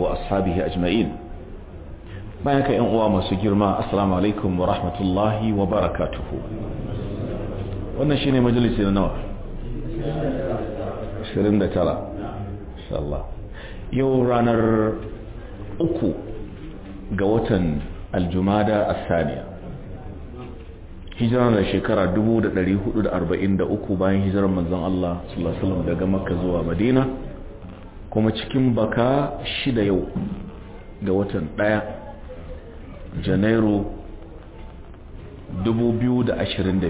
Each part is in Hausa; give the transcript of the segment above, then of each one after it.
وأصحابه أجمعين بياك إن أوام سجرما السلام عليكم ورحمة الله وبركاته ونشيني مجلس النوع 29 إن شاء الله يو رانر أكو قوة الجمادة الثانية hijira da shekara 1443 bayan hijirar manzon Allah sallallahu alaihi wasallam daga Makka zuwa Madina kuma cikin baka shida yau ga watan daya Janairu 2022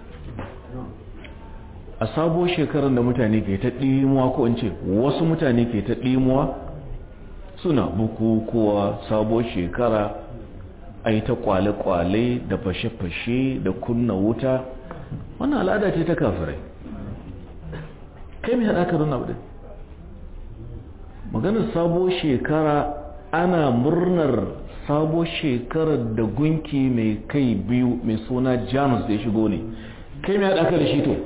a sabo shekarar da mutane ke ta ɗimuwa ko in ce wasu mutane ke ta ɗimuwa suna bukukuwa sabo shekara a yi ta kwale-kwale da fashe-fashe da kunna wuta wannan al'ada ce ta kafirai kai mai haɗaka don abu maganar sabo shekara ana murnar sabo shekarar da gunki mai kai biyu mai suna janus da ya shigo ne kai mai haɗaka da shi to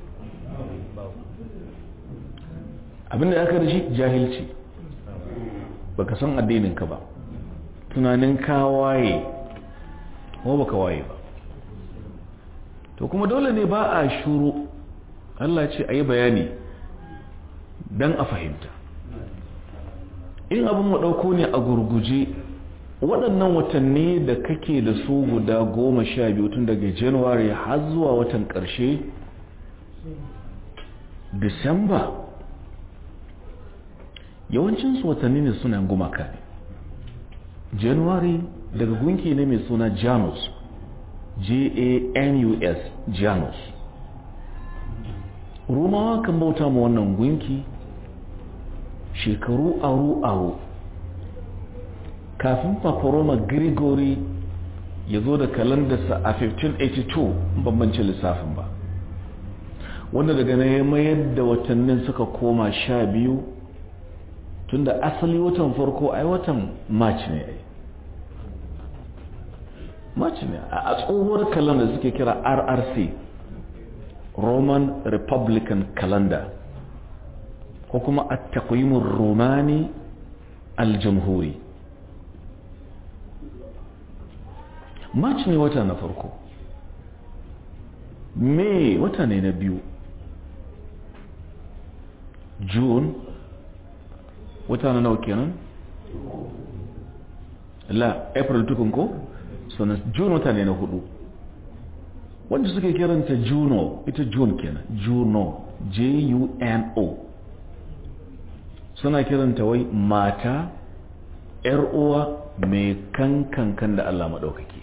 abinda ya aka da shi jahilci baka san addininka ba tunanin kawaye ko baka waye ba to kuma dole ne ba a shuru Allah ce a yi bayani don a fahimta in abin ɗauko ne a gurguje waɗannan watanni da kake da su guda goma sha biyu tun daga januwari har zuwa watan ƙarshe disamba yawancinsu watanni ne suna gumaka ne january daga gunki ne mai suna janus j-a-n-u-s janus rumawa kan bauta ma wannan gunki shekaru aru-aru kafin paparoma grigori ya zo da kalandarsa a 1582 bambancin lissafin ba wanda daga na ya mayar da watannin suka koma sha biyu tunda asali watan farko ai watan march ne ai march ne a tsohuwar calendar suke kira rrc roman republican calendar ko kuma a takwimin romani aljamhuri march ne wata na farko may wata ne na biyu june wata na nawa kenan la april tukun ko sannan june wata ne na hudu wanda suke kiranta juno ita june kenan juno j-u-n-o suna kiranta wai mata yar uwa mai kankan da Allah maɗaukaki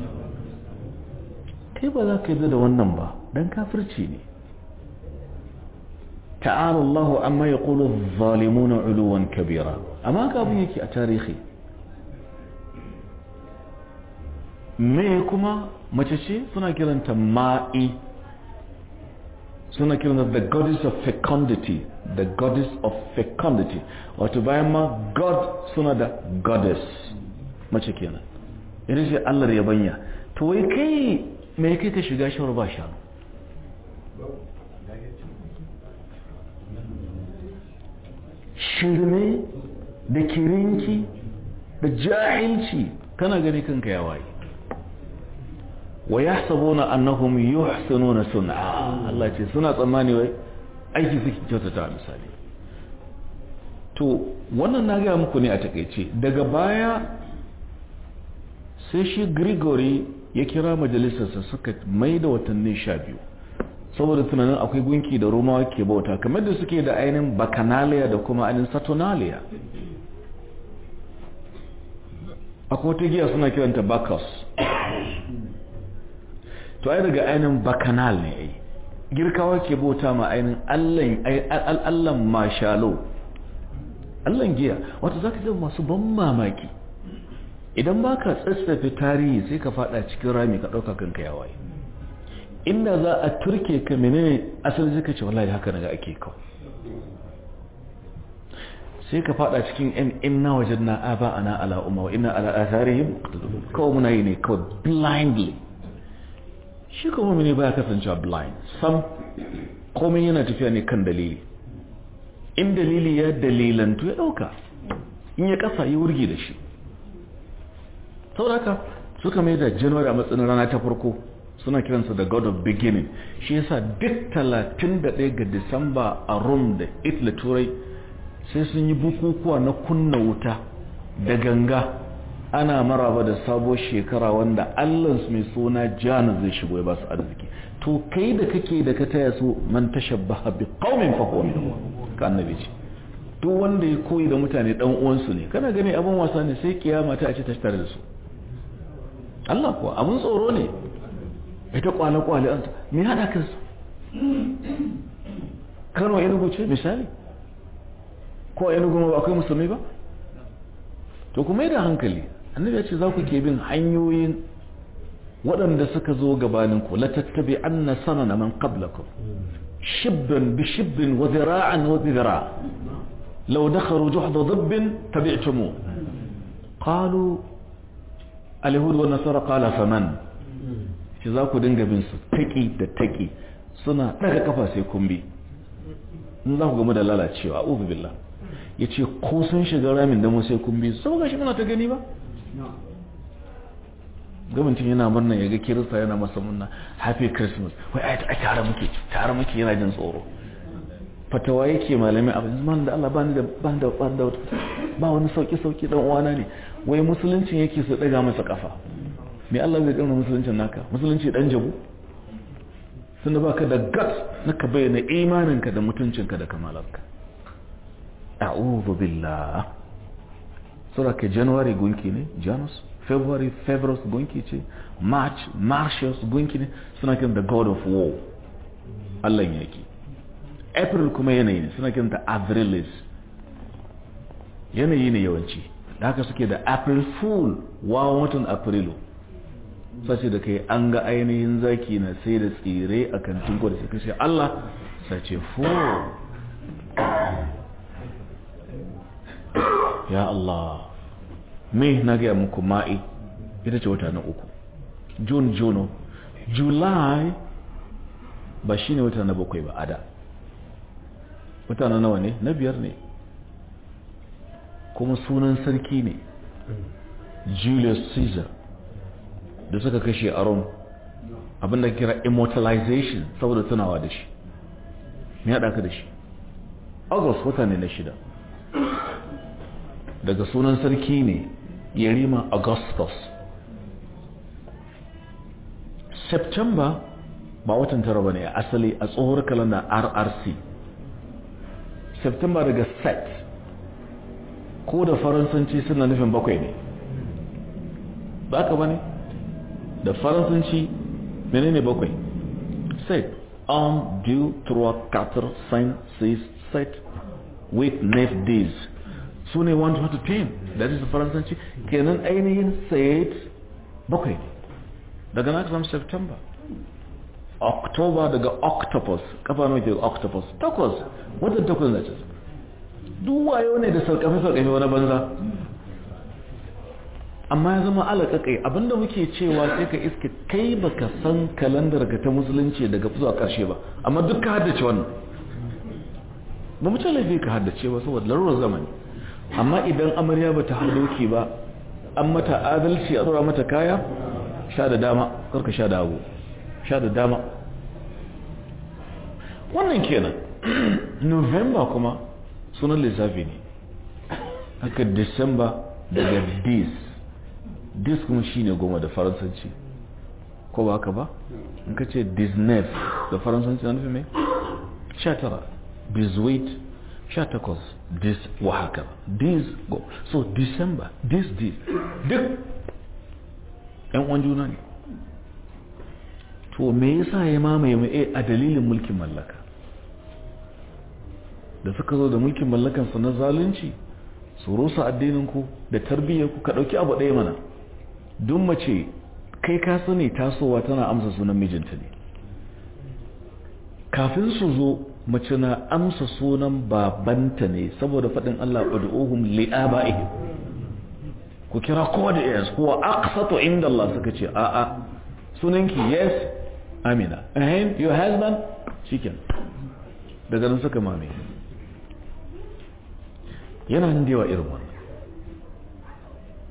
kai ba za ka yi da wannan ba don kafirci ne تعالى الله عما يقول الظالمون علوا كبيرا أما كابو يكي أتاريخي me kuma mace ce suna kiranta ma'i suna kiranta the goddess of fecundity the goddess of fecundity wato bayan ma god suna da goddess mace kenan ita ce allar yabanya to wai kai me kai ka shiga shawar ba shanu shirme da kirinki da jahilci kana gani kanka ya waye wa yahsabuna annahum yuhsinuna sun'a Allah ce suna tsammani wai aiki suke kyautata misali to wannan na ga muku ne a takeice daga baya sai shi Gregory ya kira majalisarsa suka mai da watanni sha biyu saboda tunanin akwai gunki da romawa ke bauta kamar da suke da ainihin baccanalia da kuma ainihin saturnalia akwai wata giya suna kiranta bacchus to ai daga ainihin bacchanal ne ai girkawa ke bauta ma ainihin allan mashalo allan giya wata za ka masu ban mamaki idan ba ka tsatsafe tarihi sai ka fada cikin rami ka ɗauka kanka yawaye inda za a turke ka menene asali zai ce wallahi haka naga ake kawo sai ka fada cikin yan inna wajen na aba ana ala umma wa inna ala atharihim kawai muna yi ne kawai blindly shi kuma mene baya kasancewa blind sam komai yana tafiya ne kan dalili in dalili ya dalilantu ya dauka in ya kasa yi wurgi da shi saboda suka mai da january a matsayin rana ta farko suna kiransa da god of beginning shi yasa duk 31 ga disamba a rome da italy turai sai sun yi bukukuwa na kunna wuta da ganga ana maraba da sabon shekara wanda allansu mai suna jana zai shigo ya ba su arziki to kai da kake da ka taya su man tashabbaha bi qaumin fa huwa minhum ka annabi ce duk wanda ya koyi da mutane dan uwansu ne kana gani abin wasa ne sai kiyama ta ce ta tare da su Allah kuwa abin tsoro ne ita kwale kwale an me hada kan su Kano Enugu ce misali ko Enugu ba akwai musulmi ba to kuma da hankali annabi ya ce za ku ke bin hanyoyin waɗanda suka zo gabaninku la tattabi anna sanana man qablakum shibban bi shibbin wa zira'an wa zira' law dakharu juhda dabbin tabi'tumu qalu al-yahud wa nasara qala faman shi za ku dinga bin su taki da taki suna daga kafa sai kun bi in za ku gamu da lalacewa a'udhu billah yace ko sun shiga ramin da mu sai kun bi sau gashi muna ta gani ba gwamnatin yana murna ya ga kirista yana masa murna happy christmas wai ai tare muke tare muke yana jin tsoro fatawa yake malami abin zaman da Allah bani da ban da ban da ba wani sauki sauki dan uwana ne wai musuluncin yake su daga masa kafa me Allah zai kauna musuluncin naka musulunci dan jabu sun da baka da guts naka bayyana imaninka da mutuncinka da kamalarka a'udhu billah sura ke january gunki ne janus february february gunki ce march martius gunki ne suna kiran the god of war allah yaki april kuma yanayi ne suna kiran ta avrilis yanayi ne yawanci da haka suke da april fool wawan watan afrilu sace da kai an ga ainihin zaki na sai da tsire a kantin gwada sai kashe allah sace fool ya Allah me na gaya muku ma'i ita ce wata na uku june juno july ba shi ne wata na bakwai ba ada wata na nawa ne na biyar ne kuma sunan sarki ne julius caesar da suka kashe a rome abinda kira immortalization saboda tunawa da shi me haɗa ka da shi august wata ne na shida daga sunan sarki ne yarima augustus september ba watan tara ba ne asali a tsohuwar kalanda rrc september daga set ko da faransanci suna nufin bakwai ne ba ka ba ne da faransanci menene bakwai set un deux trois quatre cinq six sept huit neuf dix su ne 1 to 10 da is faransanci kenan ainihin sayid bakwai daga na kasam september october daga octopus kafa nawa ke octopus takwas wadda takwas na ce duk wayo ne da sarkafe-sarkafe wani banza amma ya zama alaƙaƙai abinda muke cewa sai ka iske kai baka san kalandar ka ta musulunci daga zuwa ƙarshe ba amma duk ka haddace wannan ba mu ce laifi ka haddace ba saboda larurar zamani amma idan amarya ba ta doki ba an mata adalci a tsora mata kaya sha da dama karka sha da abu sha da dama wannan kenan november kuma sunan lissafi ne haka disamba daga dis dis kuma shine goma da faransanci ko ba haka ba in ka ce disnef da faransanci na nufi mai sha tara bizwit sha takwas this wa haka this go so december this this duk yan uwan juna ne to me yasa ya mamaye mu a dalilin mulkin mallaka da suka zo da mulkin mallakan su na zalunci su rusa addinin ku da tarbiyyar ku ka dauki abu ɗaya mana duk mace kai ka sani tasowa tana amsa sunan mijinta ne kafin su zo mace na amsa sunan babanta ne saboda faɗin Allah ud'uhum li'aba'ihim ku kira kowa da yes huwa aqsatu inda Allah suka ce a a sunanki yes amina and your husband chicken daga nan suka mame yana nan da yawa irin wannan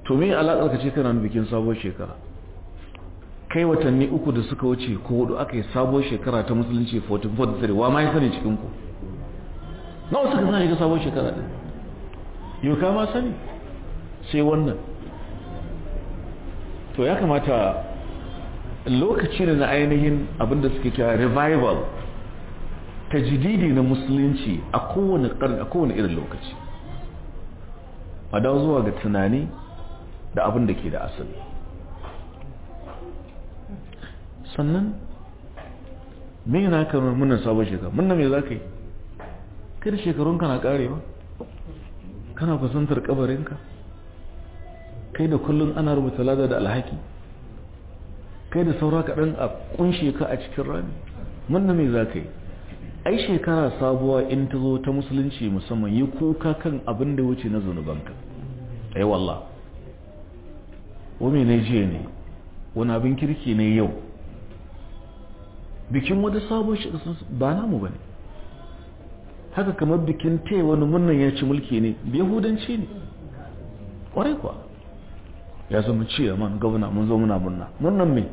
to me alaƙar ka ce kana bikin sabuwar shekara kai watanni uku da suka wuce ko hudu aka yi sabuwar shekara ta musulunci 1443 wa ma ya sani cikin ku nawa suka sani ga sabuwar shekara din yau ka ma sani sai wannan to ya kamata lokaci ne na ainihin abinda suke kira revival ta jididi na musulunci a kowane a kowane irin lokaci a dawo zuwa ga tunani da abin da ke da asali sannan me yana kamar muna sabon shekara muna me za ka yi kai da shekarunka na karewa kana kusantar kabarinka kai da kullum ana rubuta lada da alhaki kai da saura kaɗan a kunshe ka a cikin rami muna me za ka yi ai shekara sabuwa in ta zo ta musulunci musamman yi kuka kan abin da wuce na zunubanka ai wallah wame ne jiya ne wani abin kirki ne yau bikin wata sabon shekara ba namu ba ne haka kamar bikin te wani murnan ya ci mulki ne yahudanci ne ƙwarai kuwa ya zama ciya man gwamna mun zo muna murna murnan me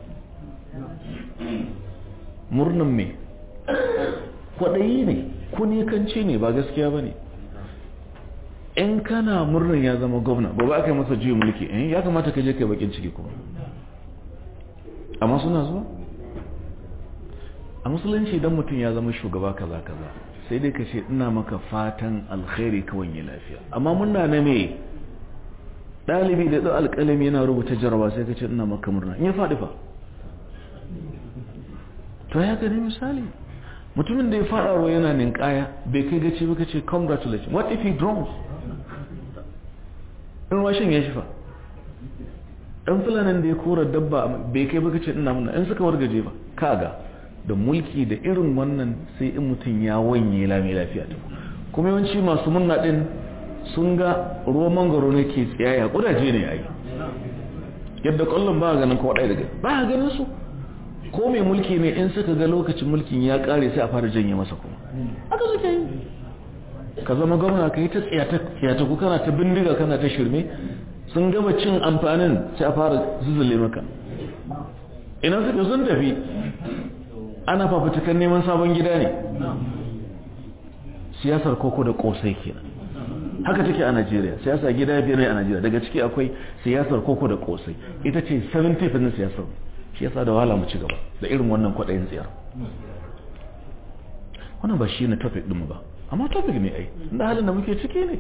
murnan me kwaɗayi ne kunikanci ne ba gaskiya ba ne in kana murnan ya zama gwamna gobe aka yi masa juyin mulki in ya kamata ka je kai bakin ciki kuma amma suna zuwa a musulunci idan mutum ya zama shugaba kaza kaza sai dai ka ce ina maka fatan alkhairi kawai yi lafiya amma muna na me ɗalibi da ɗau alƙalami yana rubuta jaraba sai ka ce ina maka murna in ya faɗi fa to ya gani misali mutumin da ya fara ruwa yana ninkaya bai kai gaci ba ka ce congratulations what if he drowns in washin ya shifa ɗan fulanin da ya kora dabba bai kai ba ka ce ina muna in suka wargaje ba kaga da mulki da irin wannan sai in mutum ya wanye lami lafiya ta kuma yawanci masu munna din sun ga ruwan mangoro ne ke tsiyaya kudaje ne ai yadda kwallon ba ganin ko ɗaya daga ba ganin su ko mai mulki ne in suka ga lokacin mulkin ya kare sai a fara janye masa kuma aka suke yi ka zama gwamna ka yi ta tsiyata ku kana ta bindiga kana ta shirme sun gama cin amfanin sai a fara zuzule maka ina suka sun tafi ana fafutukan neman sabon gida ne siyasar koko da kosai kenan haka take a Najeriya siyasa gida biyar ne a Najeriya daga ciki akwai siyasar koko da kosai ita ce 70 na siyasar shi yasa da wahala mu ci gaba da irin wannan kwaɗayin tsiyar wannan ba shi ne topic ɗin ba amma topic ne ai inda halin da muke ciki ne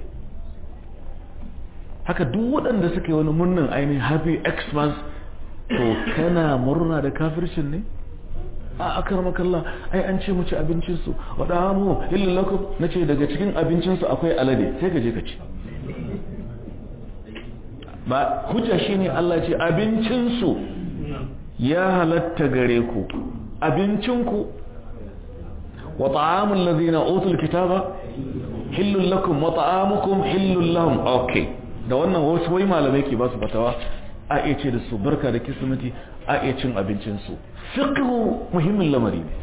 haka duk waɗanda suka yi wani murnin ainihin happy xmas to kana murna da kafircin ne a akar makalla ai an ce mu ci abincinsu waɗa mu illin lakum na ce daga cikin abincinsu akwai alade sai ka je ka ci ba hujja shi ne Allah ce abincinsu ya halatta gare ku abincinku wa ta'amul ladina utul kitaba hillul lakum wa ta'amukum hillul lahum okay da wannan wasu wai malamai ke ba su fatawa a iya ce da su barka da kismati a iya cin abincinsu fiqhu muhimmin lamari ne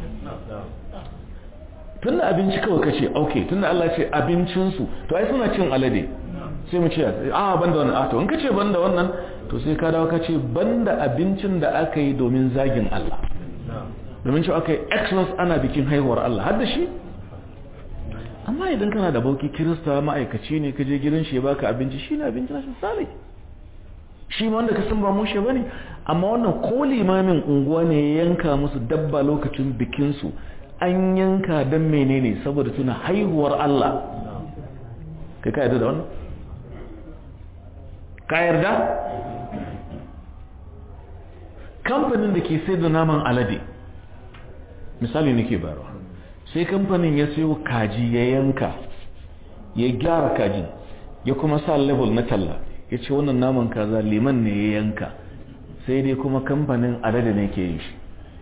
tunda abinci kawai kace okay tunda Allah ce abincinsu to ai suna cin alade sai mu ce a banda wannan a to in kace banda wannan to sai ka dawo kace banda abincin da aka yi domin zagin Allah domin cewa aka yi Xmas ana bikin haihuwar Allah har da shi amma idan kana da bauki kirista ma'aikaci ne ka je gidan shi ya baka abinci shi ne abincin shi salai shi ma wanda ka san ba mushe bane amma wannan ko limamin unguwa ne ya yanka musu dabba lokacin bikin su an yanka dan menene saboda tuna haihuwar Allah kai ka yarda da wannan ka yarda kamfanin da ke sai da naman alade misali nake bayarwa sai kamfanin ya sayo kaji ya yanka ya gyara kajin ya kuma sa level na talla ya ce wannan naman kaza liman ne ya yanka sai dai kuma kamfanin alade ne ke yin shi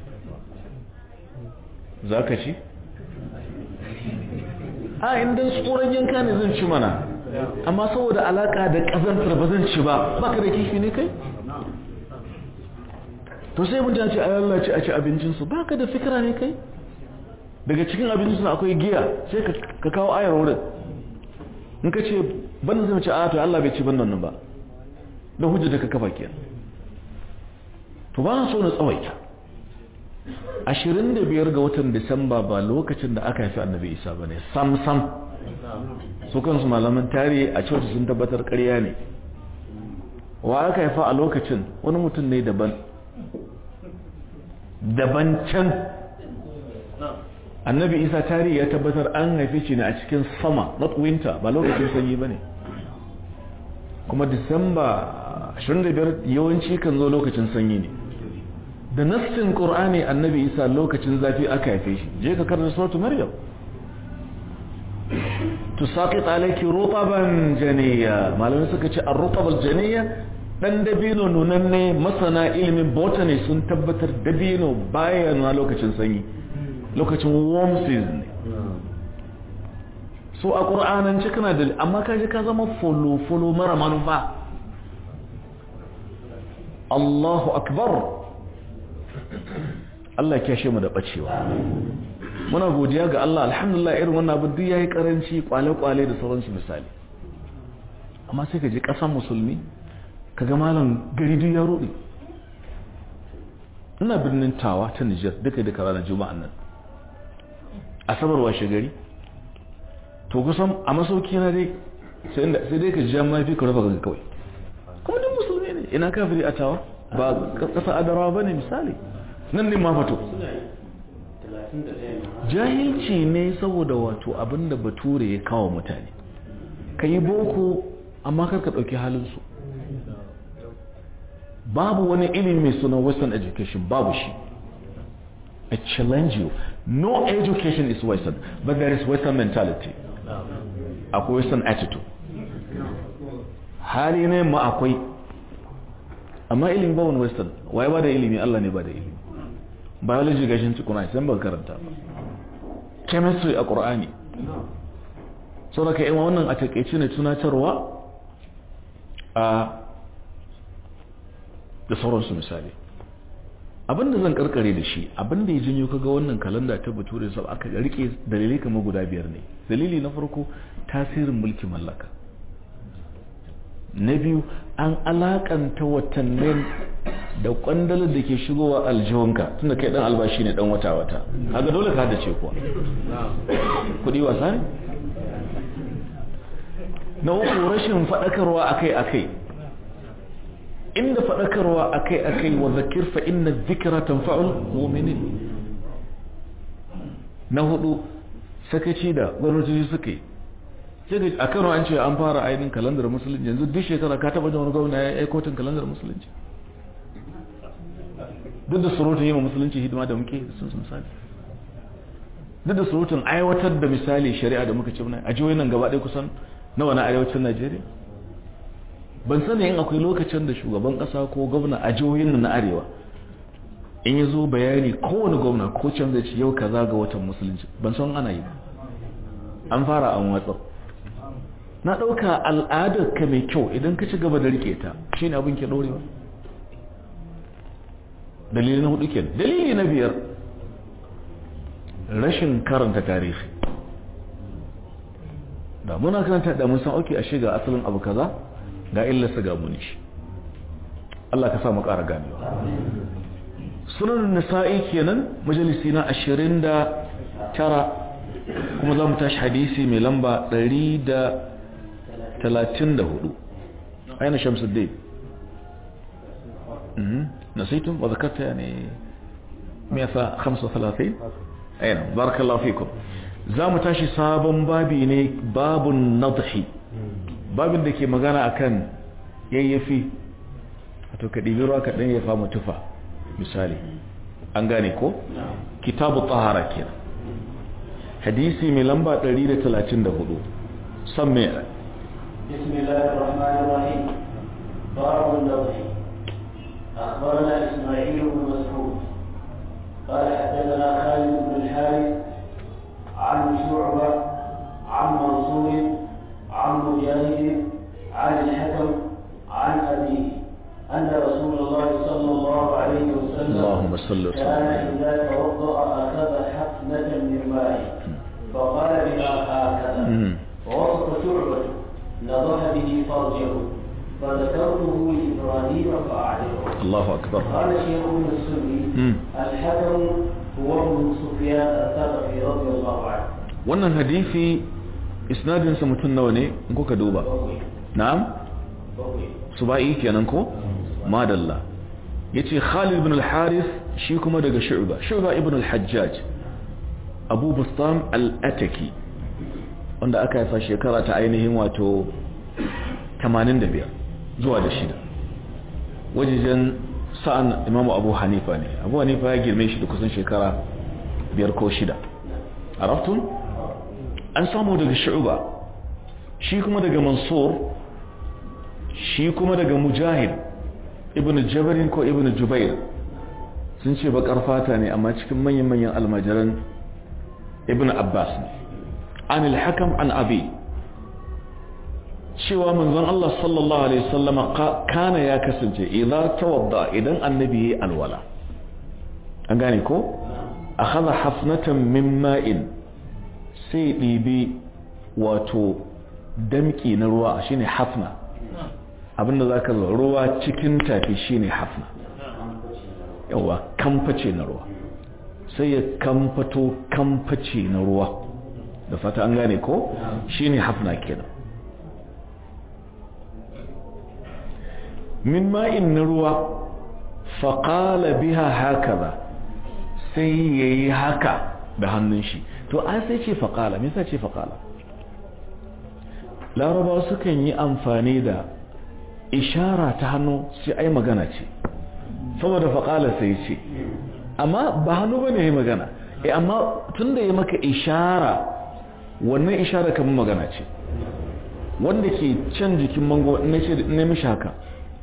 za ka ci? a inda tsoron yanka ne zan ci mana amma saboda alaka da kazantar ba zan ci ba baka da kifi ne kai? to sai mun ce a Allah ci a ci abincinsu baka da fikira ne kai? daga cikin abincinsu akwai giya sai ka kawo ayar wurin in ka ce banda zai mace a to Allah bai ci bandan nan ba da hujja da ka kafa kenan to ba na so na tsawaita ashirin da biyar ga watan disamba ba lokacin da aka haifi annabi isa ba ne sam sam su kansu malaman tarihi a cewa sun tabbatar karya ne wa aka haifa a lokacin wani mutum ne daban daban can annabi isa tarihi ya tabbatar an haife shi ne a cikin sama not winter ba lokacin sanyi ba ne kuma disamba 25 yawanci kan zo lokacin sanyi ne da nassin qur'ani annabi isa lokacin zafi aka haife shi je ka karanta suratu maryam tusaqit alayki rutaban janiya malamin suka ce ar-rutab al-janiya dan dabino nunanne masana ilimin botany sun tabbatar dabino baya nuna lokacin sanyi lokacin warm season ne so a qur'anan kana da amma kaje ka zama follow follow mara manufa Allahu akbar Allah ya kyashe mu da bacewa muna godiya ga Allah alhamdulillah irin wannan abin duk yayi karanci kwale-kwale da sauransu misali amma sai ka je kasan musulmi kaga malam gari duk ya rudi ina birnin tawa ta Niger duka duka ranar juma'an nan asabar washe gari to kusan a masauki na dai sai dai ka ji mafi ka rufa kawai kuma duk musulmi ne ina kafiri a tawa ba kasa adarawa ba ne misali nan ne ma fato jahilci ne saboda wato abinda bature ya kawo mutane ka yi boko amma kar ka ɗauki halinsu babu wani ilimi mai suna western education babu shi I challenge you no education is western but there is western mentality akwai western attitude hali ne ma akwai amma ilimi ba wani western waye ba da ilimi Allah ne ba da ilimi biology gashin tukuna sai ba karanta ba chemistry a qur'ani so da ka yi wannan a takeice ne tunatarwa a da sauransu misali abinda zan karkare da shi abinda ya janyo kaga wannan kalanda ta bature sau aka rike dalilai kamar guda biyar ne dalili na farko tasirin mulkin mallaka na biyu an alakanta watannin da kwandalar da ke shigowa aljihunka tunda kai dan albashi ne dan wata-wata haka dole ka dace kuwa kudi wasa ne na uku rashin faɗakarwa akai-akai inda faɗakarwa akai-akai wa zakir fa inna zikira tanfa'ul mu'minin na hudu sakaci da gwamnati suka yi sai a kano an ce an fara ainihin kalandar musulunci yanzu duk shekara ka taba jin wani gwamna ya yi kotun kalandar musulunci duk da surutun yi ma musulunci hidima da muke sun misali duk da surutun aiwatar da misali shari'a da muka ce muna a jihohin nan gaba ɗaya kusan nawa na arewacin najeriya ban sani yin akwai lokacin da shugaban ƙasa ko gwamna a jihohin nan na arewa in ya zo bayani kowane gwamna ko can zai ce yau kaza ga watan musulunci ban san ana yi ba an fara an watsar na ɗauka al'adar ka mai kyau idan ka ci gaba da rike ta shi ne abin ke ɗorewa dalili na hudu ke dalili na biyar rashin karanta tarihi da muna karanta da mun san auki a shiga asalin abu kaza ga illarsa ga muni shi Allah ka sa mu ƙara ganewa sunan nisa'i kenan majalisi na ashirin da tara kuma za mu tashi hadisi mai lamba ɗari da talatin da hudu aina shamsuddin نسيتم وذكرت يعني 135 اين بارك الله فيكم zamu tashi sabon babi ne babun nadhi babin da ke magana akan yayyafi wato ka ɗibi ruwa ka ɗan yafa mutufa misali an gane ko kitabu tahara kenan hadisi mai lamba 134 san me بسم الله الرحمن الرحيم باب النضح أخبرنا إسماعيل بن مسعود قال حدثنا خالد بن الحارث عن شعبة عن منصور عن مجاهد عن الحكم عن أبيه أن رسول الله صلى الله عليه وسلم اللهم صل وسلم كان إذا توضأ أخذ حفنة من ماء فقال بها هكذا مم. ووصف شعبة نضح به فرجه فذكرته لإبراهيم فأعجبه Allahu akbar قال شيخ السني Mm. الحكم هو ابن سفيان الثقفي رضي الله عنه wannan hadisi isnadinsa mutum nawa ne in kuka duba بوي na'am بوي suba'i kenan ko madalla yace Khalid ibn al-Harith shi kuma daga Shu'ba Shu'ba ibn al-Hajjaj Abu Bustam al-Ataki wanda aka haifa shekara ta ainihin wato 85 zuwa da shida wajejen sa'an Imam Abu Hanifa ne Abu Hanifa ya girme shi da kusan shekara biyar ko shida araftun an samu daga Shu'ba shi kuma daga Mansur shi kuma daga mujahid ibn jabarin ko ibn jubair sun ce bakar fata ne amma cikin manyan-manyan almajiran ibn abbas ne an ilhakam an abi cewa manzon Allah sallallahu alaihi wasallama kana ya kasance idan tawadda idan annabi yayi alwala an gane ko akhadha hafnatan min ma'in sai dibi wato damki na ruwa shine hafna abinda za ka zo ruwa cikin tafi shine hafna yawa kamface na ruwa sai ya kamfato kamface na ruwa da fata an gane ko shine hafna kenan min ma'in na ruwa faƙala biha haka ba sai ya yi haka da hannun shi to an sai ce faƙala me yasa ce faƙala larabawa sukan yi amfani da ishara ta hannu sai ai magana ce saboda faƙala sai ce amma ba hannu ba ne ya magana e amma tun da ya maka ishara wannan ishara kamar magana ce wanda ke can jikin mango na ce ne mishi haka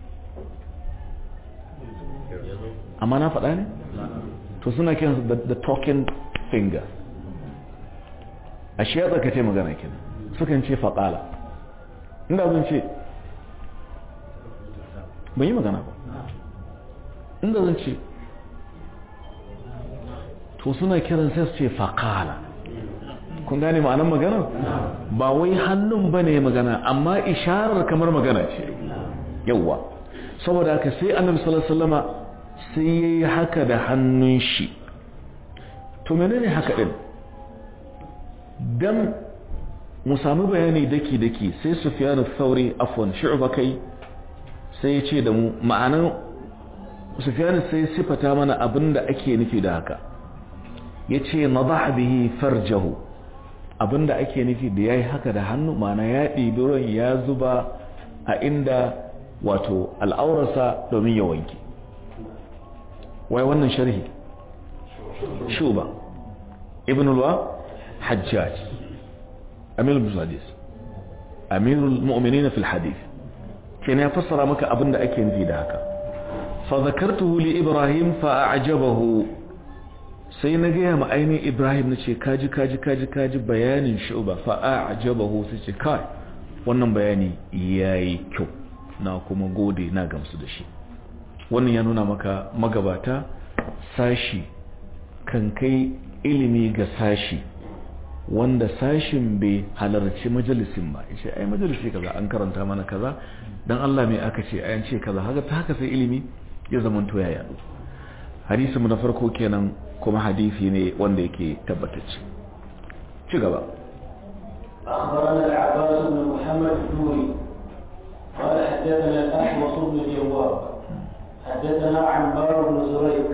amma na faɗa ne to suna kiransu da talking finger a shi ya tsakace magana kenan sukan ce faƙala inda zan ce ban yi magana ba inda zan ce to suna kiran sai su ce faƙala kun gane ma'anar magana ba wai hannun ba ne magana amma isharar kamar magana ce yauwa saboda haka sai annabi sallallahu sai ya yi haka da hannun shi to menene haka din dan mu sami bayani daki-daki sai sufiyanu sauri afwan shu'ba kai sai ya ce da mu ma'anan sufiyanu sai sifata mana abinda ake nufi da haka ya ce na bihi farjahu abinda ake nufi da ya yi haka da hannu ma'ana ya ɗibi ruwan ya zuba a inda wato al'aurarsa domin ya wanke wai wannan sharhi shuba ibn alwa hajjaj amirul musadis amirul mu'minin fil hadith kenan ya fassara maka abin da ake nufi da haka fa zakartuhu li ibrahim fa a'jabahu sai na gaya ma ainihin ibrahim na ce kaji kaji kaji kaji bayanin shuba fa a'jabahu sai ce kai wannan bayani yayi kyau na kuma gode na gamsu da shi wannan ya nuna maka magabata sashi kan kai ilimi ga sashi wanda sashin bai halarci majalisin ba ce ai majalisi kaza an karanta mana kaza dan Allah mai aka ce ayan ce kaza haka ta haka sai ilimi ya zama to ya yadu hadisi mu na farko kenan kuma hadisi ne wanda yake tabbatacce ci gaba أخبرنا العباس بن محمد الدوري قال حدثنا الأحوص بن الجواب حدثنا عمار بن زريق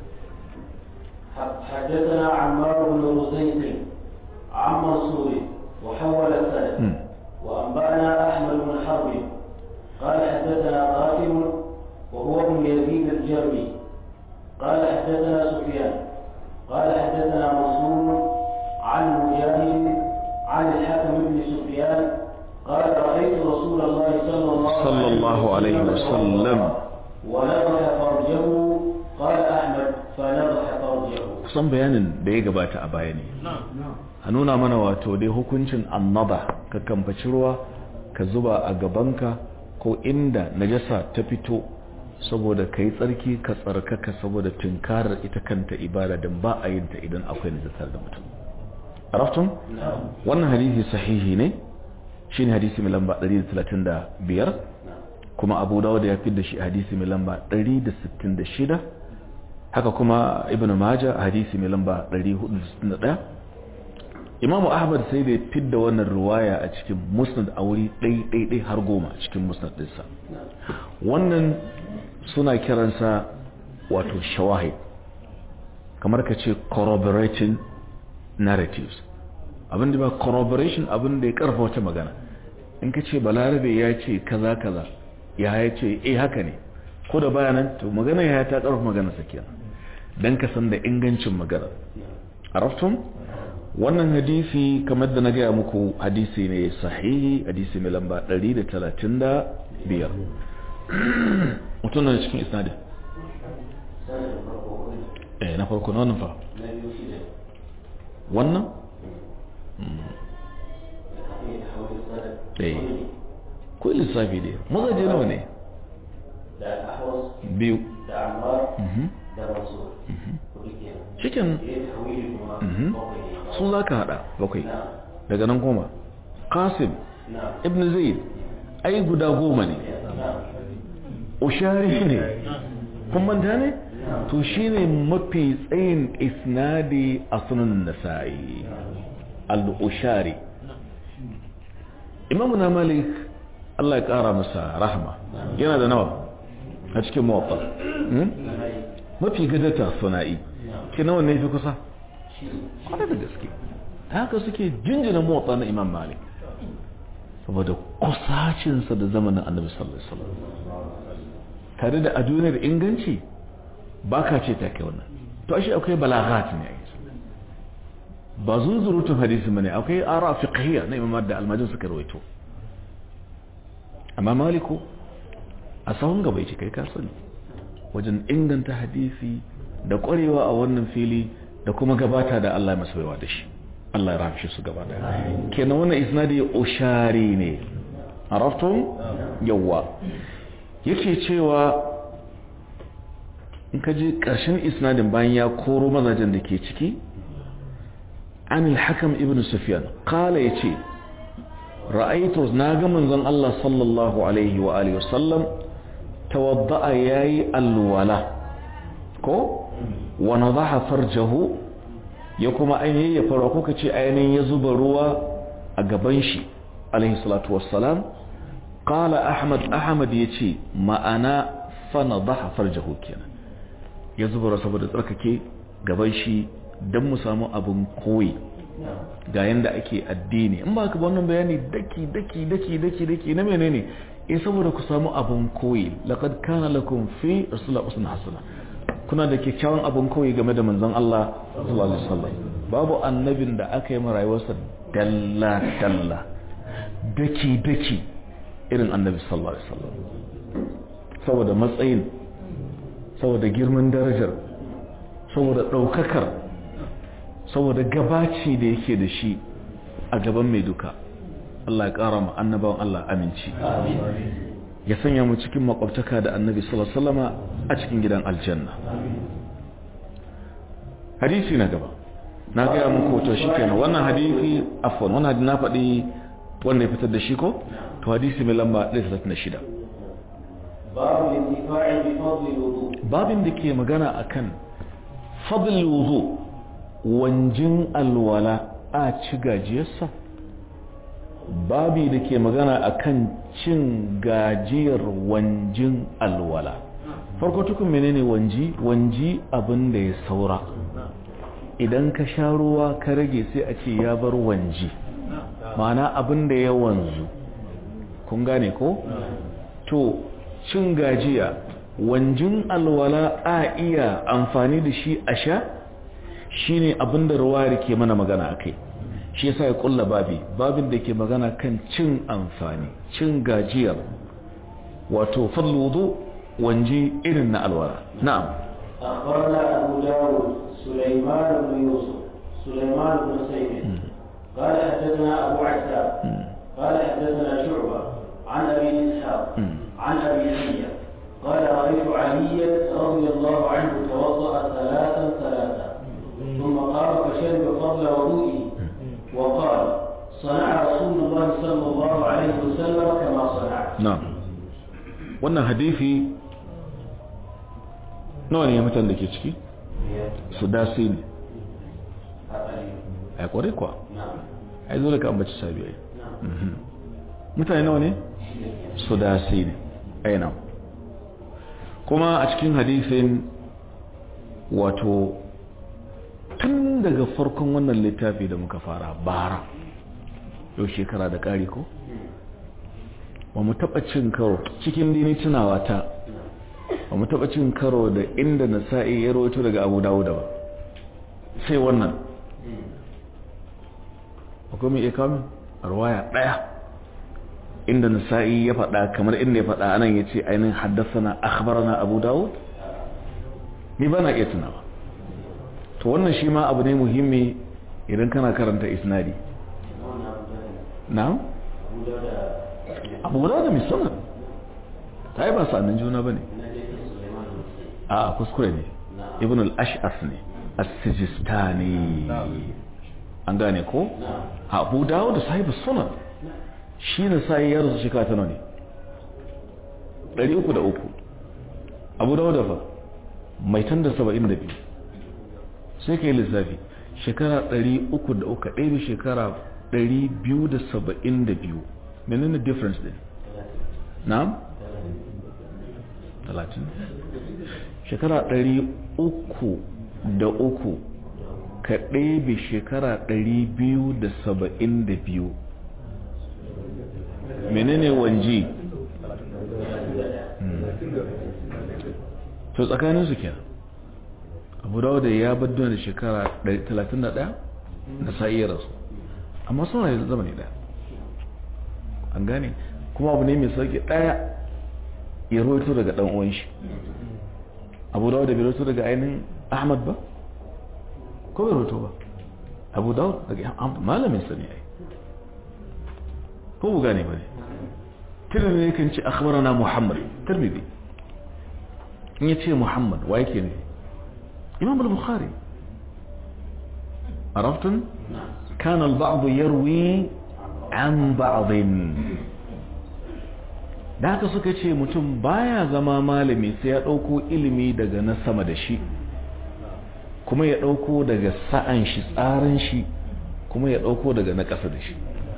حدثنا عمار بن رزيق عن منصور وحول السند وأنبأنا أحمد بن حرب قال حدثنا قاسم وهو ابن يزيد الجرمي قال حدثنا سفيان قال حدثنا منصور عن مجاهد عن الحكم بن سفيان قال رأيت رسول الله صلى الله, صلى الله عليه وسلم ونضح فرجه قال أحمد فنضح فرجه kusan bayanin da ya gabata a baya ne a nuna mana wato dai hukuncin annaba ka kamfaci ruwa ka zuba a gabanka ko inda najasa ta fito saboda ka yi tsarki ka tsarkaka saboda tunkarar ita kanta ibada don ba a yin ta idan akwai najasar da mutum araftun wannan hadisi sahihi ne shine hadisi mai lamba 135 kuma abu dawud ya fi da shi hadisi mai lamba 166 haka kuma ibn majah hadisi mai lamba 461 imamu ahmad sai da ya fi da wannan ruwaya a cikin musnad a wuri ɗai har goma cikin musnad ɗinsa wannan suna kiransa wato shawahid kamar ka ce corroborating narratives abin da ba corroboration abin da ya karfa wata magana in ka ce balarabe ya ce kaza kaza ya ya ce eh haka ne ko da bayanan to magana ya ta karfa magana sakiya dan ka san da ingancin magana araftum wannan hadisi kamar da na gaya muku hadisi ne sahihi hadisi mai lamba 135 mutum na cikin isnadin eh na farko na wannan fa wannan eh ko lissafi dai mazaje nawa ne biyu cikin su za ka hada bakwai daga nan goma qasim ibn zaid ai guda goma ne ushari ne kun manta ne to shine mafi tsayin isnadi a sunan nasa'i al-ushari imamu na malik Allah ya kara masa rahama yana da nawa a cikin mawafa mafi gadata suna'i ke nawa ne fi kusa kwanar da gaske haka suke jinjina mawafa na imam malik saboda kusacinsa da zamanin annabi sallallahu alaihi wasallam tare da a duniyar inganci ba ka ce ta kai wannan to ashe akwai balaghat ne ba zunzurutun hadisi bane akwai ara fiqhiyya na imam da almajin suka rawaito amma maliku a sahun gaba yake kai ka sani wajen inganta hadisi da kwarewa a wannan fili da kuma gabata da Allah ya masa baiwa da shi Allah ya rahmshe su gaba daya kenan wannan isnadi ushari ne araftum yawa yake cewa in ka ji ƙarshen isnadin bayan ya koro mazajen da ke ciki an al-hakam ibn sufyan qala yace ra'aytu na ga manzon Allah sallallahu alaihi wa alihi wasallam tawadda'a yayi alwala ko wa nadaha farjahu ya kuma ainihin ya fara ko kace ainihin ya zuba ruwa a gaban shi alaihi salatu wassalam qala ahmad ahmad yace ma'ana fa nadaha farjahu kenan ya zuba ruwa saboda tsarkake gaban shi dan mu samu abin koyi ga yanda ake addini in ba ka wannan bayani daki daki daki daki daki na menene eh saboda ku samu abun koyi laqad kana lakum fi rasulullah usna hasana kuna da kyakkyawan abun koyi game da manzon Allah sallallahu alaihi wasallam babu annabin da aka yi rayuwarsa dalla dalla daki daki irin annabi sallallahu alaihi wasallam saboda matsayin saboda girman darajar saboda daukakar saboda gabaci da yake da shi a gaban mai duka Allah ya ƙara mu annabawan Allah aminci ya sanya mu cikin makwabtaka da annabi sallallahu alaihi wasallama a cikin gidan aljanna hadisi na gaba na gaya muku to shikenan wannan hadisi afwan wannan hadisi na faɗi wanda ya fitar da shi ko to hadisi mai lamba 136 babu intifa'i bi fadli wudu babin da ke magana akan fadl wudu wanjin alwala a ci gajiyarsa babi da ke magana akan cin gajiyar wanjin alwala farko tukun menene wanji wanji abin da ya saura idan ka sha ruwa ka rage sai a ce ya bar wanji ma'ana abin da ya wanzu kun gane ko to cin gajiya wanjin alwala a iya amfani da shi a sha shine abin da ruwayar ke mana magana akai shi yasa ya kulla babi babin da ke magana kan cin amfani cin gajiyar wato fadlu wudu wanji irin na alwala na'am أخبرنا أبو داود سليمان بن يوسف سليمان بن سيد قال حدثنا أبو عتاب قال حدثنا شعبة عن أبي إسحاق عن أبي حية قال رأيت عليا رضي الله عنه توضأ ثلاثا ثلاثا ثم قام فشرب قبل وضوئه وقال صنع رسول الله صلى الله عليه وسلم كما صنعت نعم wannan hadifi nawa ne mutan da ke ciki su dasi ne a kwarai kuwa a yi zo da ka ambaci sabiyai mutane nawa ne su dasi ne aina kuma a cikin hadifin wato tun daga farkon wannan littafi da muka fara bara yau shekara da ƙari ko ba mu taɓa cin karo cikin dini tunawa ta ba mu taɓa cin karo da inda na sa'i ya rawaito daga abu dawuda ba sai wannan akwai mai ikamin arwaya ɗaya inda na sa'i ya faɗa kamar inda ya faɗa anan ya ce ainihin haddasa na akhbarana abu dawud ni ba na iya tunawa to wannan shi ma abu ne muhimmi idan kana karanta isnadi na? abu da misalin ta yi ba sa'annin juna ba ne a kuskure ne ibn al-ash'as ne as-sijistani an gane ko abu dawo da sahibu sunan shi na sai ya rasu shekara tana ne 303 abu dawo da fa mai tan da 72 sai ka yi lissafi shekara 303 ɗaya da shekara 272 menene difference din na'am 30 shekara 303 ka ɗebe shekara 272 menene wanji to tsakanin su kenan abu dawo da ya bar da shekara 31 na sa'iyar rasu amma suna yanzu zamani daya an gane kuma abu ne mai sauki daya ya roito daga dan uwan shi abu dawo da bai roito daga ainihin ahmad ba ko bai roito ba abu dawo daga malamin sani ai ko bu gane ba ne tirmidhi ne kan ce akhbarana muhammad tirmidhi in ya ce muhammad wa yake ne imam al-bukhari عرفتم كان البعض يروي عن بعض da haka suka ce mutum baya zama malami sai ya ɗauko ilimi daga na sama da shi kuma ya ɗauko daga sa'an shi tsarin shi kuma ya ɗauko daga na ƙasa da shi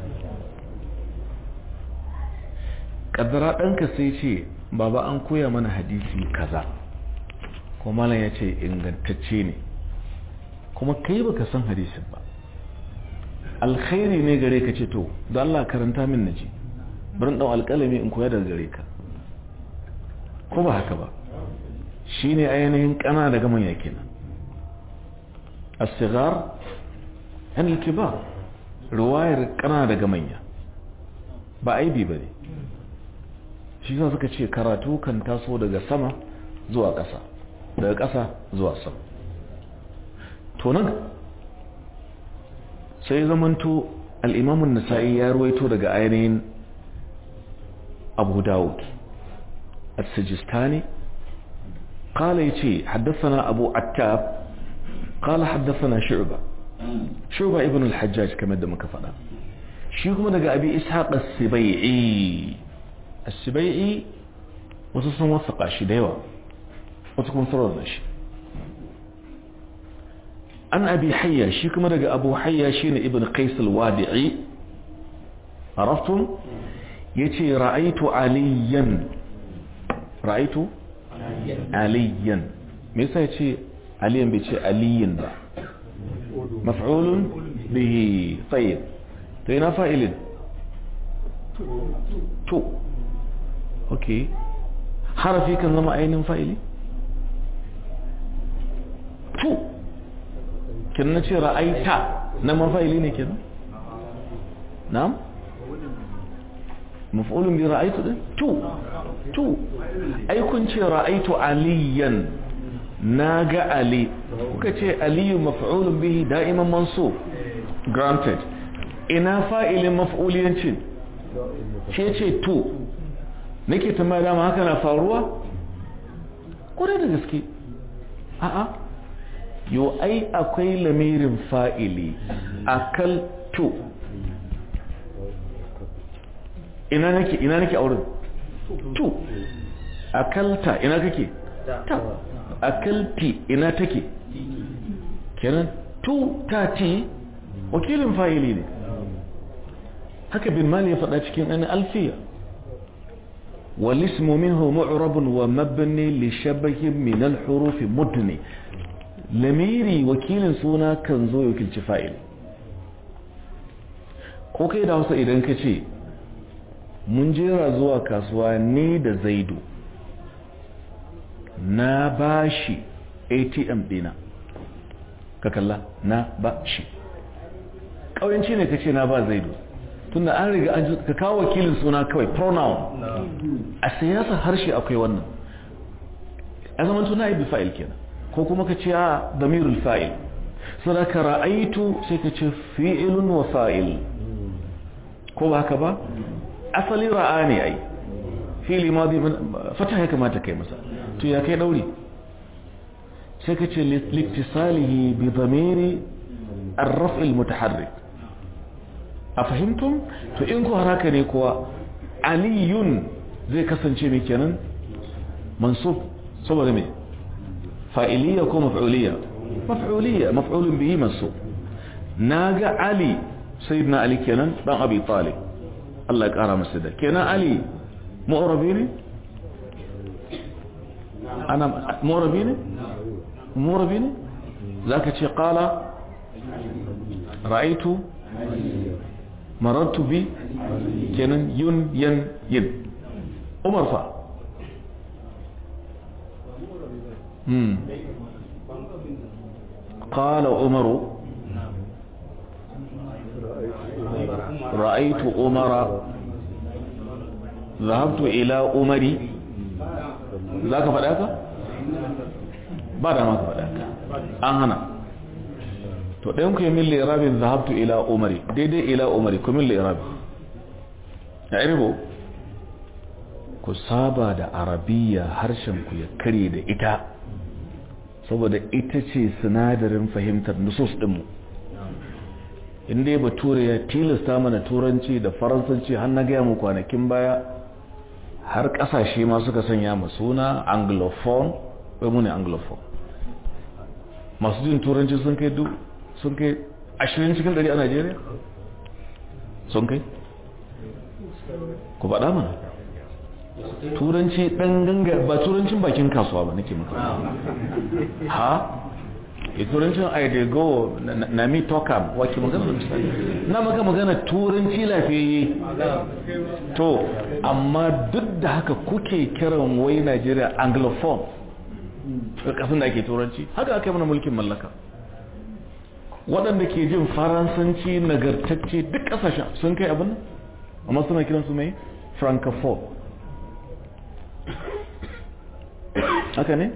ƙaddara ɗanka sai ce baba an koya mana hadisi kaza kuma malam ya ce ingantacce ne kuma kai baka san hadisin ba alkhairi ne gare ka ce to da Allah karanta min naji bari dau alƙalami in koya daga gare ka ko ba haka ba shine ainihin kana daga manya kenan as-sighar an al-kibar riwayar kana daga manya ba aibi bane shi yasa suka ce karatu kan taso daga sama zuwa ƙasa daga ƙasa zuwa sama to nan sai zamanto al'imamun nasa'i ya ruwaito daga ainihin abu dawud al-sajistani kala ya ce haddasa abu attab kala haddasa shu'ba shu'ba ibn al-hajjaj kamar da muka faɗa shi kuma daga abi ishaq as-sibai'i as-sibai'i wasu sun wasa shi da yawa wasu kuma sarar da shi an abi hayya shi kuma daga abu hayya shine ibn qais al-wadi'i araftum yace ra'aytu aliyan ra'aytu aliyan me yasa yace aliyan bai ce aliyin ba maf'ulun bihi tayyib to ina fa'ilin to okay harafi kan zama ainihin fa'ili to kin na ce ra'aita na mafaili ne kenan na'am maf'ulun bi ra'aitu din tu tu ai kun ce ra'aitu aliyan naga ali kuka ce aliyu maf'ulun bihi da'iman mansub granted ina fa'ilin maf'uliyancin ce ce tu nake tambaya dama haka na faruwa kwarai da gaske a'a yo ai akwai lamirin fa'ili akal to ina nake ina nake a wurin tu akalta ina kake ta akalti ina take kenan tu ta ti wakilin fa'ili ne haka bin mali ya faɗa cikin an alfiya والاسم منه معرب ومبني لشبه من الحروف مدني lamiri wakilin suna kan zo wakilci fa'il ko kai da hausa idan ka ce mun jera zuwa kasuwa ni da zaidu na bashi atm dina ka kalla na bashi ƙauyanci ne ka ce na ba zaidu tunda an riga an ka kawo wakilin suna kawai pronoun a siyasa harshe akwai wannan a zaman tuna yi fa'il kenan ko kuma ka ce a damirul fa'il sadaka ra'aitu sai ka ce fi'ilun wa fa'il ko ba haka ba asali ra'a ne ai fi'ili ma fata ya kamata kai masa to ya kai dauri sai ka ce littisalihi bi damiri الرفع المتحرك أفهمتم to in ku haraka ne kuwa aliyun zai kasance mai kenan mansub saboda mai fa'iliya ko maf'uliya maf'uliya maf'ulun bihi mansub naga ali sayyidina ali kenan dan abi talib Allah ya kara masa da kenan ali mu'rabi ne ana mu'rabi ne mu'rabi ne zaka ce qala ra'aitu marartu bi kenan yun yan yin umar fa hmm قال عمر رأيت عمر ذهبت إلى عمري ذاك فداك بعد ما فداك an hana to ɗayan ku yi min lirabin zahabtu ila umari daidai ila umari ku min lirabi ya iribo ku saba da arabiya harshen ku ya kare da ita saboda ita ce sinadarin fahimtar nusus ɗinmu inda ba ture ya tilasta mana turanci da faransanci har na gaya mu kwanakin baya har ƙasashe ma suka sanya mu suna anglophone wai mu ne anglophone masu jin turanci sun kai duk sun kai ashirin cikin ɗari a najeriya sun kai ku faɗa mana turanci ɗan ganga ba turancin bakin kasuwa ba nake maka ha e turancin i dey go na mi tokam wake magana da misali na maka magana turanci lafiyayye to amma duk da haka kuke kiran wai najeriya anglophone kasan da ake turanci haka aka yi mana mulkin mallaka waɗanda ke jin faransanci nagartacce duk ƙasashen sun kai abin amma suna kiransu mai francophone haka ne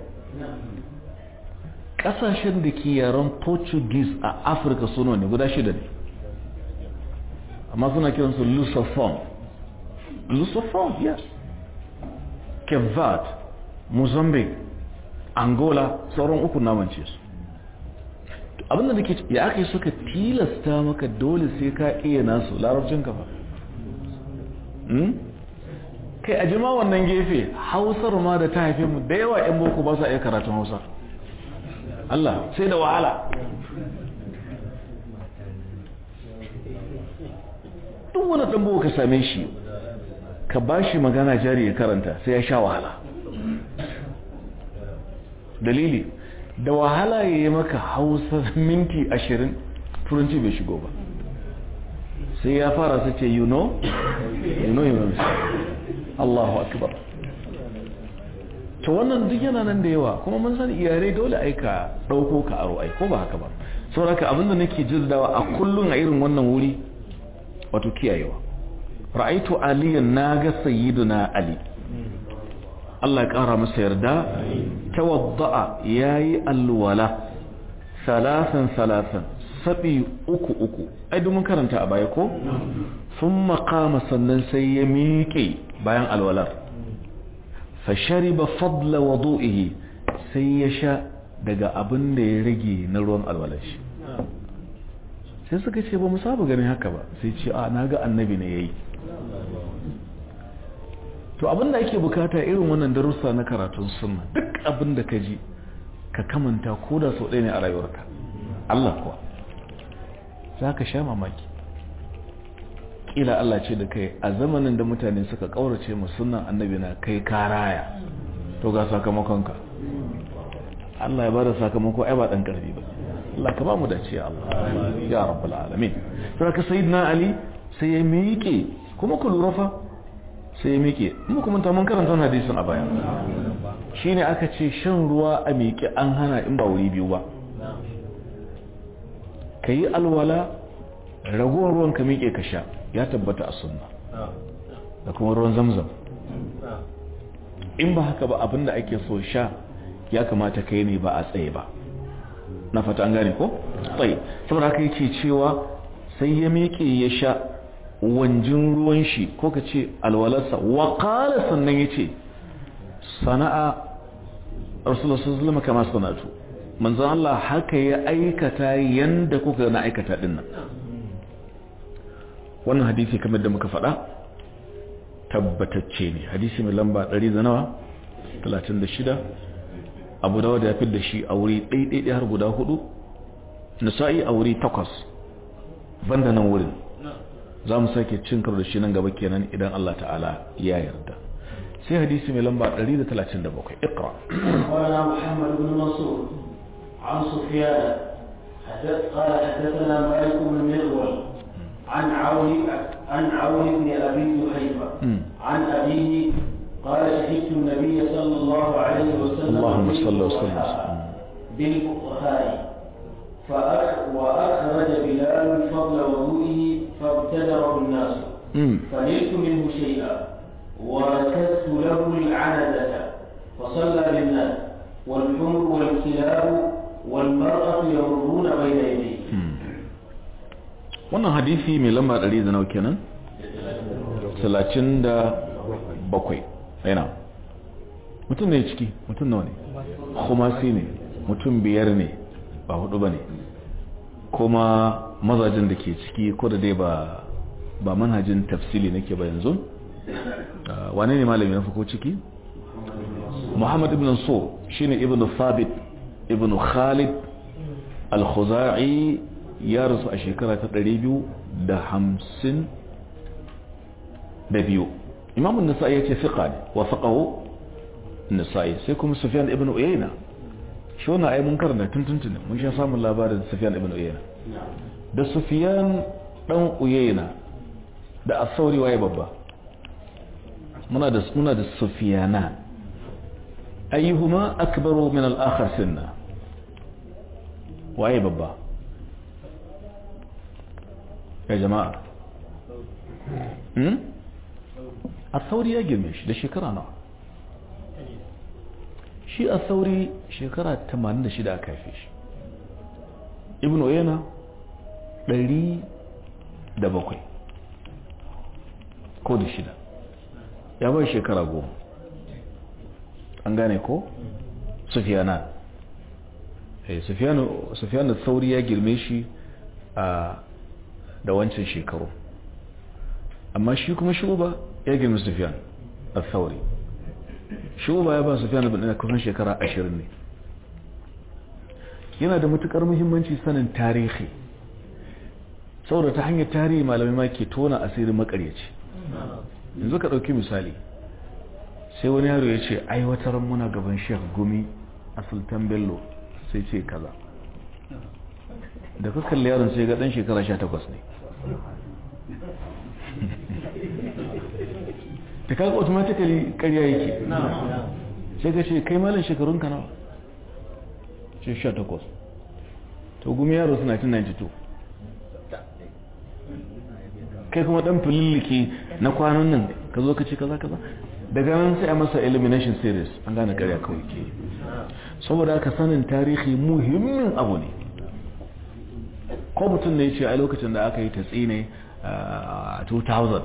ƙasashen da ke yaren portuguese a afirka suna ne guda shida ne amma suna kiransu lusophone lusophone yes kevat mozambique angola sauran uku namance su abinda da ke ya aka yi suka tilasta maka dole sai ka iya nasu larabcin kafa kai a jima wannan gefe hausar ma da ta haife mu da yawa yan boko ba su iya karatun hausa Allah sai da wahala duk wani ɗan boko ka same shi ka ba shi magana jari ya karanta sai ya sha wahala dalili da wahala ya yi maka hausa minti ashirin turanci bai shigo ba sai ya fara su ce you know you know you know Allahu akbar to wannan duk yana nan da yawa kuma mun san iyare dole aika dauko ka aro ai ko ba haka ba saboda abinda nake jirdawa a kullun a irin wannan wuri wato kiyayewa ra'aitu aliyan naga sayyiduna ali Allah ya kara masa yarda tawadda'a yayi alwala salasan salasan sabi uku uku ai mun karanta a baya ko sun makama sannan sai ya miƙe bayan alwalar fashariba fadla wadu'ihi sai ya sha daga abin da ya rage na ruwan alwalar shi sai suka ce ba mu saba ganin haka ba sai ce a na ga annabi ne ya yi to to abin da ake bukata irin wannan darussa na karatun sunna duk abin da ka ji ka kamanta ko da sau ɗaya ne a rayuwarka Allah kuwa za ka sha mamaki ƙila Allah ce da kai a zamanin da mutane suka ƙaurace mu sunan annabi na kai karaya to ga sakamakonka Allah ya bada sakamako ai ba dan karfi ba Allah ka ba mu dace Allah ya rabbul alamin sai ka sayyidina Ali sai ya miƙe kuma ku lura fa sai ya miƙe mu kuma ta mun karanta hadisin a baya shine aka ce shan ruwa a miƙe an hana in ba wuri biyu ba kayi alwala ragowar ruwan ka miƙe ka sha ya tabbata a sunna da kuma ruwan zamzam in ba haka ba abinda ake so sha ya kamata kai ne ba a tsaye ba na fata an gane ko? tsaye saboda haka yake cewa sai ya miƙe ya sha wanjin ruwan shi ko ka ce alwalarsa waƙala sannan ya ce sana'a rasulullah sallallahu kama sanatu manzan Allah haka ya aikata yanda kuka na aikata din nan wannan hadisi kamar da muka faɗa tabbatacce ne hadisi mai lamba 100 da nawa 36 abu dawa da ya fi da shi a wuri ɗaiɗaiɗai har guda hudu nisa'i a wuri takwas banda nan wurin za mu sake cin karo da shi nan gaba kenan idan Allah ta'ala ya yarda sai hadisi mai lamba 137 iqra قال محمد بن منصور عن سفيان حدث قال حدثنا مالك بن مغول عن عون عن عون بن ابي جحيفه عن ابيه قال شهدت النبي صلى الله عليه وسلم اللهم صل وسلم بالفقهاء فأخ وأخرج بلال فضل وضوئه فابتدره الناس فنلت منه شيئا وركزت له العنزة فصلى بالناس والحمر والكلاب والمرأة يمرون بين يديه wannan hadisi mai lamba 100 da nawa kenan 37 yana mutum ne ciki mutum nawa ne khumasi ne mutum biyar ne ba hudu ba ne kuma mazajin da ke ciki ko da dai ba ba manhajin tafsili nake ba yanzu wane ne malami na farko ciki muhammad ibn so shine ibn thabit ibn khalid al-khuzai ya rasu a shekara ta 250 da biyu imamun nasa'i ya ce fiqa ne wa faqahu nasa'i sai kuma sufyan ibn uyayna shi wannan ai mun karanta tuntuntun mun sha samun labarin sufyan ibn uyayna da sufyan dan uyayna da asauri waye babba muna da muna da sufyana ayyuhuma akbaru min al-akhar sinna waye babba ya jama'a hmm asauri ya girme shi da shekara nawa shi a sauri shekara 86 aka haife shi ibn oyena 107 ko da shida ya bai shekara goma an gane ko sufiyana sufiyan da sauri ya girme shi a da wancan shekaru amma shi kuma shuba ya girme sufiyan a sauri shuba ya ba su fiye da kusan shekara ashirin ne yana da matukar muhimmanci sanin tarihi saboda ta hanyar tarihi malamai ma ke tona asirin makaryaci yanzu ka ɗauki misali sai wani yaro ya ce aiwatar muna gaban shek gumi a sultan bello sai ce kaza da ka kalli yaron sai ga ɗan shekara sha takwas ne da kaga automatically ƙarya yake sai ka ce kai malin shekarun ka nawa ce 18 to gumi yaro suna 1992 kai kuma dan fililliki na kwanan nan ka zo ka ce kaza kaza daga nan sai a masa elimination series an gane ƙarya kawai ke saboda aka sanin tarihi muhimmin abu ne ko mutum ne ya ce a lokacin da aka yi tatsi ne a 2000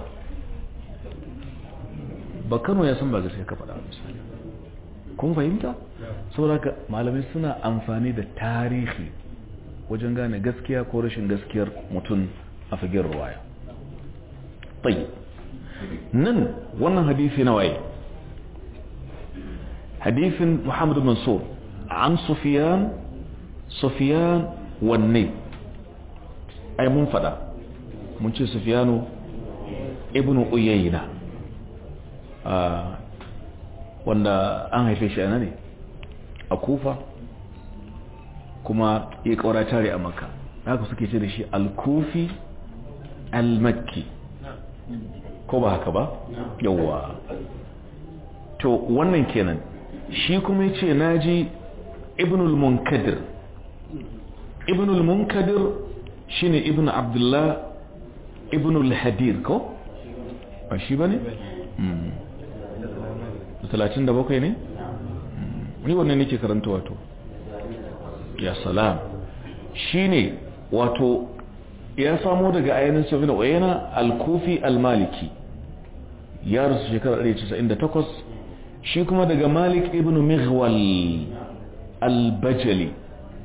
ba kano ya san ba gaskiya ka faɗa misali kun fahimta saboda malamai suna amfani da tarihi wajen gane gaskiya ko rashin gaskiyar mutum a fagen ruwaya tayi nan wannan hadisi na waye hadisin Muhammad Mansur an Sufyan Sufyan wanne ai mun fada mun ce Sufyanu ibn Uyayna wanda an haife shi a ne a Kufa kuma ya kaura tare a Makka haka suke ce da shi al-Kufi al-Makki ko ba haka ba yawwa to wannan kenan shi kuma yace naji ibn al-munkadir ibn al-munkadir shine ibn abdullah ibn al-hadir ko ba shi bane mm 37 ne ni wannan nake karanta wato ya salam shine wato ya samo daga ayanin sufyan uyayna al-kufi al-maliki ya rasu shekarar 198 shi kuma daga malik ibn mighwal al-bajali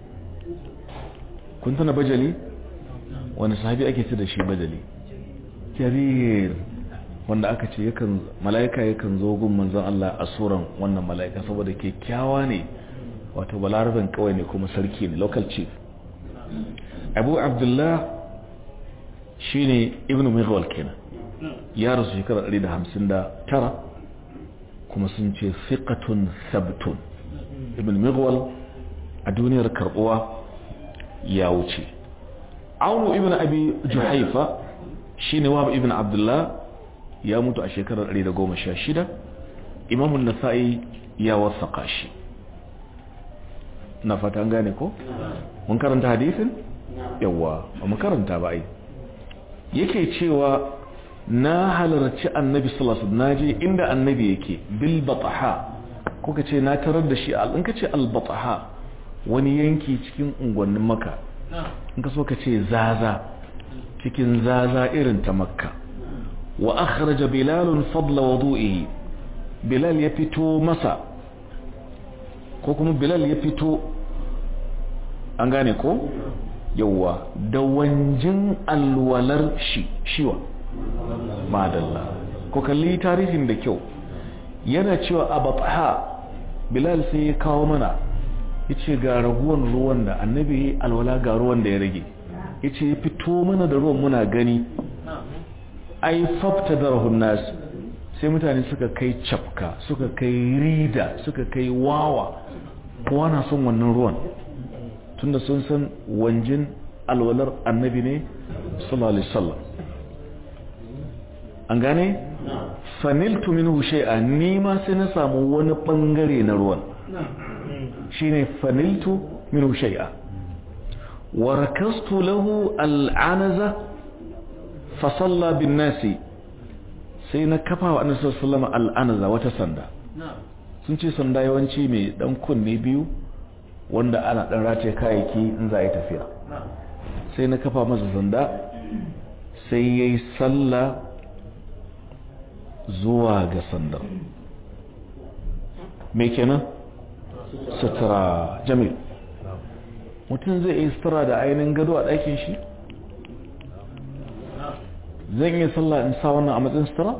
kun tana bajali wani sahabi ake ce da shi bajali jarir wanda aka ce yakan mala'ika yakan zo gun manzon Allah a suran wannan mala'ika saboda kyakkyawa ne wato balarabin kawai ne kuma sarki ne local chief abu abdullah shine ibn mighwal kenan ya rasu shekarar 159 kuma sun ce fiqatun sabtun ibn mighwal a duniyar karbuwa ya wuce aunu ibn abi juhaifa shine wahab ibn abdullah ya mutu a shekarar 116 imamun nasa'i ya wasaka shi na fata an gane ko mun karanta hadisin yawa ba mu karanta ba ai yake cewa na halarci annabi sallallahu alaihi naje inda annabi yake bil bataha kuka ce na tarar da shi al in ka ce al bataha wani yanki cikin unguwannin maka in ka so ka ce zaza cikin zaza irin ta makka wa akhraja bilal fadla wudu'ihi bilal ya fito masa ko kuma bilal ya fito an gane ko yawwa da wanjin alwalar shi shiwa madalla ko kalli tarihin da kyau yana cewa a batha bilal sai ya kawo mana ya ce ga raguwan ruwan da annabi alwala ga ruwan da ya rage ya ce ya fito mana da ruwan muna gani ai fafta da rahun nasu sai mutane suka kai cafka suka kai rida suka kai wawa kowa na son wannan ruwan tunda sun san wanjin alwalar annabi ne sallallahu alaihi wasallam an gane faniltu minhu shay'a ni ma sai na samu wani bangare na ruwan shine faniltu minhu shay'a wa rakastu lahu al'anaza fa salla bin nasi sai na kafa wa annabi sallallahu alaihi al'anaza wata sanda sun ce sanda yawanci mai dan kunne biyu wanda ana dan rataye kayayyaki in za a yi tafiya sai na kafa masa sanda sai yayi sallah zuwa ga sandar me kenan sutura jamil mutum zai yi sutura da ainihin gado a ɗakin shi zan yi sallah in sa wannan a matsayin sutura?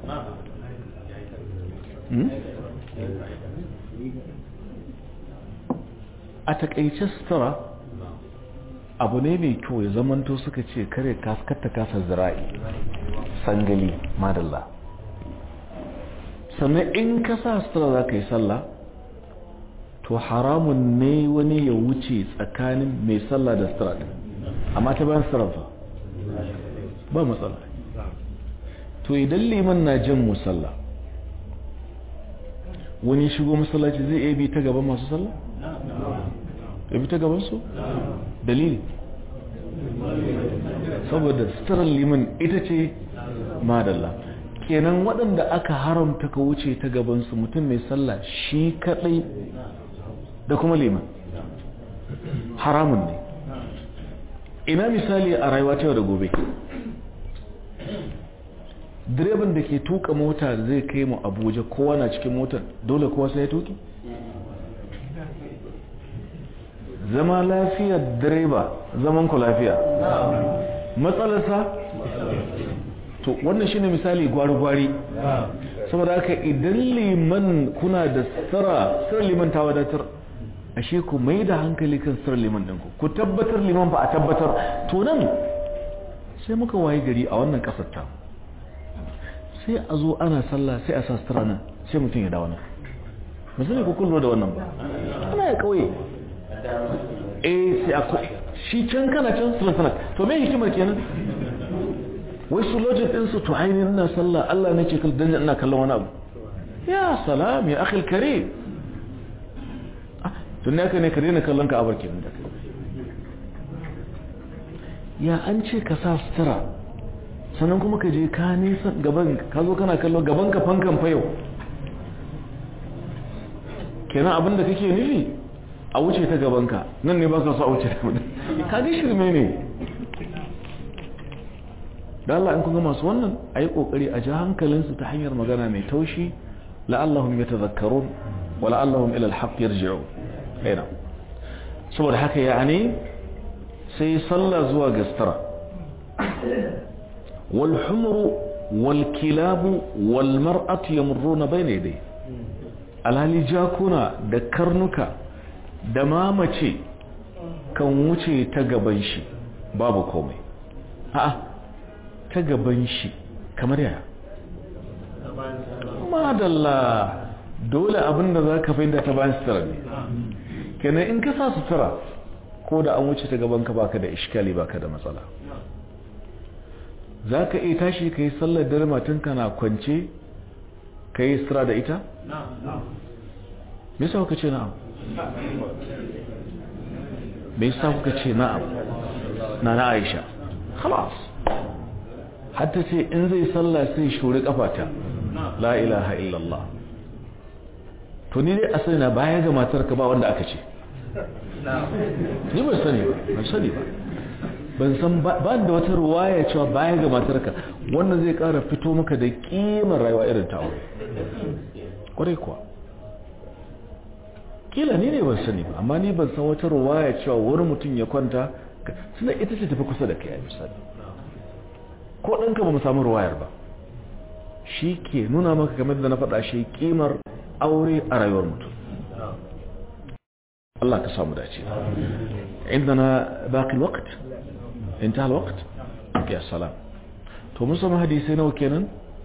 a takaice sutura abu ne mai kyau ya zamanto suka ce kare kaskata kasa zira'i sangali madalla sannan in ka sa sutura za ka yi sallah to haramun ne wani ya wuce tsakanin mai sallah da sutura ɗin amma ta bayan sutura fa ba matsala to idan liman na jan musalla wani shigo masallaci zai iya bi ta gaban masu sallah? ya bi ta gaban su? dalili saboda suturar liman ita ce madalla kenan waɗanda aka haramta ka wuce ta gabansu mutum mai sallah shi kaɗai da kuma liman haramun ne ina misali a rayuwa ta yau da gobe direban da ke tuka mota zai kai mu abuja kowa na cikin motar dole kowa sai ya tuki zama lafiyar direba zaman ku lafiya matsalarsa to wannan shine misali gwari-gwari saboda haka idan liman kuna da sira sir liman ta wadatar ashe ku mai da hankali kan sir liman ɗinku ku tabbatar liman ba a tabbatar to nan sai muka waye gari a wannan ƙasar ta sai a zo ana sallah sai a sa sutura nan sai mutum ya dawo nan musulmi ku kullo da wannan ba ana ya kauye eh sai a shi can kana can sunan sana to me hikimar kenan wai su logic din su to ainihin ina sallah Allah nake kallon dan ina kallon wani abu ya salam ya akhil karim tun ne ka ne ka daina kallon ka abar kenan da ya an ce ka sa sutura sannan kuma ka je ka nisa gaban ka zo kana kallon gaban ka fankan fayo kenan abin da kake nufi a wuce ta gaban ka nan ne ba ka so a wuce ta ka ga shirme ne da Allah in kun ga masu wannan ayi kokari a ji hankalinsu ta hanyar magana mai taushi la'allahum yatadhakkarun wa la'allahum ila al-haqq yarji'un aina saboda haka yani sai sallah zuwa gastara wal humru wal kilabu wal mar'atu yamurruna bayna yaday alhali jakuna da karnuka da mamace kan wuce ta gaban shi babu komai a'a ta gaban shi kamar yaya madalla dole abinda za ka fahimta ta bayan sutura ne kenan in ka sa sutura ko da an wuce ta gaban ka baka da iskali baka da matsala za ka iya tashi ka yi sallar dare matanka na kwance ka yi sutura da ita? me yasa kuka ce na'am me yasa kuka ce na'am na na aisha khalas hatta ce in zai sallah sai shuri kafata la ilaha illallah to ni dai asali na baya ga matar ka ba wanda aka ce ni ban sani ba ban sani ba ban san ba da wata ruwaya cewa baya ga matar ka wannan zai kara fito maka da kimar rayuwa irin ta aure kwarai kuwa kila ni ne ban sani ba amma ni ban san wata ruwaya cewa wani mutum ya kwanta suna ita ce tafi kusa da kai a misali ko ɗanka ba mu samu ruwayar ba shi ke nuna maka game da na faɗa shi kimar aure a rayuwar mutum Allah ka samu dace عندنا باقي الوقت انتهى الوقت يا سلام to mun samu hadisi nawa kenan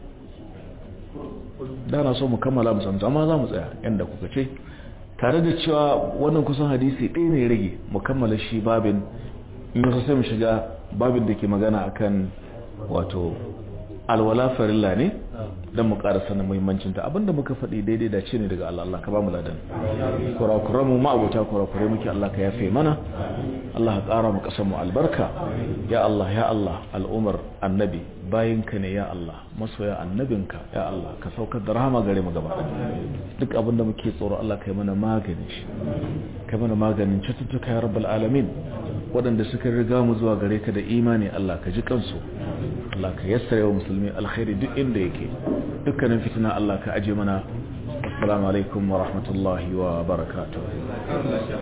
da na so mu kammala mu san amma za mu tsaya yanda kuka ce tare da cewa wannan kusan hadisi ɗaya ne rage mu kammala shi babin in yasa sai mu shiga babin da ke magana akan wato alwala farilla ne don mu ƙara sanin muhimmancinta abinda muka faɗi daidai da ce ne daga Allah Allah ka ba mu ladan kurakuran mu ma'abuta kurakurai muke Allah ka yafe mana Allah ka ƙara mu ƙasar mu albarka ya Allah ya Allah al'umar annabi bayinka ne ya Allah masoya annabinka ya Allah ka saukar da rahama gare mu gaba duk abinda muke tsoro Allah ka yi mana maganin shi ka mana maganin cututtuka ya rabbal alamin waɗanda suka riga mu zuwa gare ka da imani Allah ka ji kansu Allah ka yassare wa musulmi alkhairi duk inda yake dukkanin fitina Allah ka aje mana assalamu alaikum wa rahmatullahi wa barakatuh